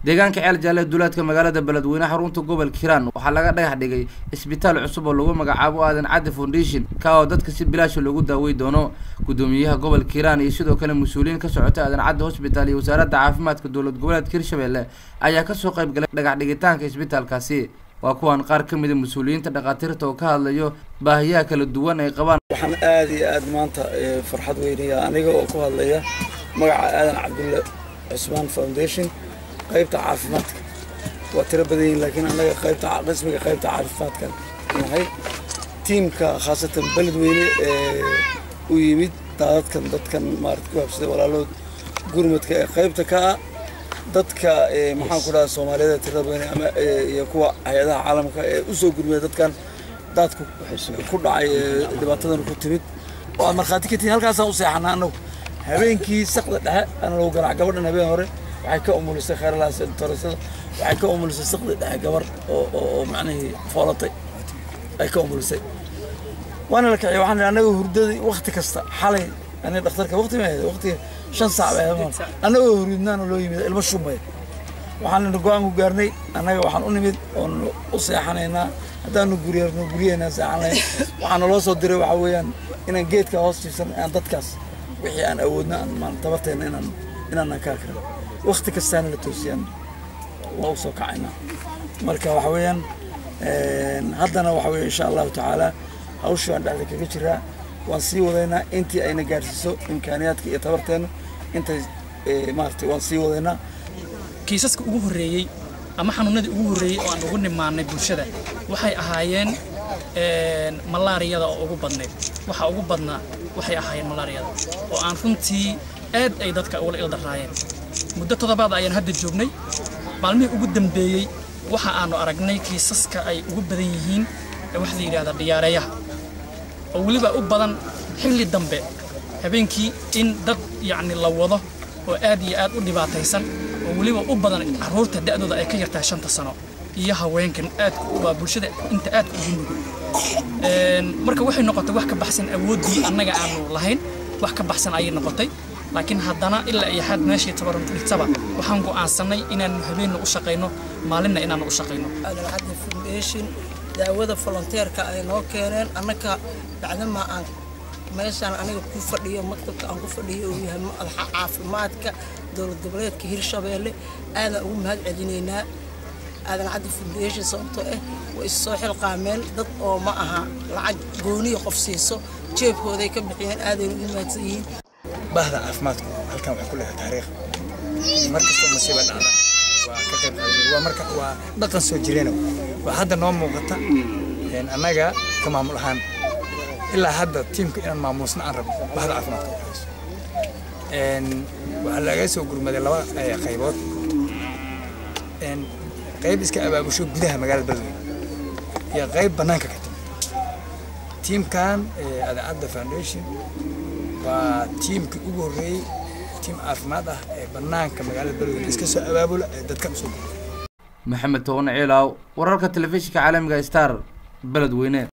deegaanka ceel jaalle duulaadka magaalada beledweyne xarunta gobolka hiiraan waxaa laga dhagax dhigay isbitaal cusub oo lagu magacaabo aadan cadde foundation ka oo dadka si bilaasha loogu daawey doono gudoomiyaha gobolka hiiraan iyo sidoo kale mas-uuliyiin ka socota aadan cadde hosbitaal iyo wasaaradda caafimaadka dowlad goboleedka hirshabelle ayaa kasoo qayb galay dhagax dhigitaanka isbitaalkaasi waa kuwan qaar ka mida mas-uuliyiinta dhakhaatiirta oo ka hadlayo baahiyaha kala duwan ay qabaan waxaan aad iyo aad maanta farxad weynaya aniga oo ku hadlaya magaca aadan cabdulle cusmaan foundation qaybta caafimaadka waa tiro badan yihin laakiin annaga qaybta qismiga qaybta caafimaadka nahay tiimka khaasatan beledweyne ee u yimid daadadkan dadkan maarata ku habsaday walaalood gurmadka ee qaybta ka ah dadka maxaan ku dhaha soomaaliyada tirada badan ama iyo kuwa hay-adaha caalamka ee usoo gurmaya dadkan daadku ku dhacay ee dhibaatadan ku timid oo aad markhaati ka tihiin halkaasaan u seexanaa annagu habeenkii saqda dhexe ana lagu garac gabadhan habeen hore waxay ka umulisay kheerlahaas torasada waxay ka umulisay saqda dhexe gabar oo oo macnihii foolatay ay ka umulisay waana la kiciy waxaan annaga hurdadii wakti kasta xalay aniga dhakhtarka wakti ma ahayd wakti shan saac bay ahayd annagoo hurudnaana loo yimid ilmo shumay waxaan go-aan ku gaarnay annaga waxaan u nimid oon u seexanaynaa haddaanu guryeerno guryaheena seexanayn waxaana loo soo diray waxaa weeyaan inaan geedka hoos jiifsan aan dadkaas wixii aan awoodna aan maan tabarteena inaan inaanan kaa karin wakti kastaana la toosiyaan waa u soo kacaynaa marka waxa weeyaan haddana waxa weeye insha allahu tacaala hawshii aan dhexda kaga jiraa waan sii wadaynaa intii ayna gaarsiiso imkaaniyaadka iyo tabarteena intay maaragtay waan sii wadaynaa kiisaska ugu horreeyey ama xanuunadii ugu horreeyey oo aan ugu nimaannay bulshada waxay ahaayeen malaariyada oo ugu badnayd waxa ugu badnaa waxay ahaayeen malaariyada oo aan runtii aad ay dadka ugula ildaraayeen muddo toddobaad ayaan hadda joognay maalmihii ugu dambeeyey waxa aanu aragnay kiisaska ay ugu badan yihiin waxa la yidhahdaa dhiyaareeyaha oo weliba u badan xilli dambe habeenkii in dad yacni la wado oo aad iyo aad u dhibaataysan oo weliba u badan carruurta da'dooda ay ka yartahay shanta sano iyo haweenkan aadka waa bulshada inta aadka ugu nugul marka waxay noqotay wax ka baxsan awooddii annaga aanu lahayn wax ka baxsan ayay noqotay laakiin haddana ilaa iyo xad meeshii tabaran dhigtaba waxaan go'aansannay inaanu habeenna u shaqayno maalinna inaanu u shaqayno cadde foundation daawada volonteerka ay noo keeneen annaka bacdama aan meeshaan aniga ku fadhiyo maktabka aan ku fadhiyo uu yahay madaxa caafimaadka dowlad goboleedka hirshabeelle aadaan ugu mahad celinaynaa aadan caddi foundation sababtoo ah way is soo xilqaameen dad oo ma aha lacag gooniya qof siiso jeebkooday ka bixiyeen aadayna ugu mahadsan yihiin bahda caafimaadku halkan waxay ku leedahay taariikh mar kastoo masiiba dhacda waa ka qayb qaaday waa marka waa dhaqan soo jireena waa hadda noo muuqata annaga ka maamul ahaan ilaa hadda tiimka inaan maamuusna aan rabno bahda caafimaadka u hayso waxaa laga soo gurmaday laba qaybood qayb iska abaabusho gudaha magaalada beledweyne iyo qayb bannaanka ka timi tiimkan adaacadda foundation waa tiimkii ugu horreeyey tiim caafimaad ah ee bannaanka magaalada beledweyne iska soo abaabula ee dadkan usoo gurmay maxamed toban ciilaaw wararka telefishinka caalamiga star beledweyne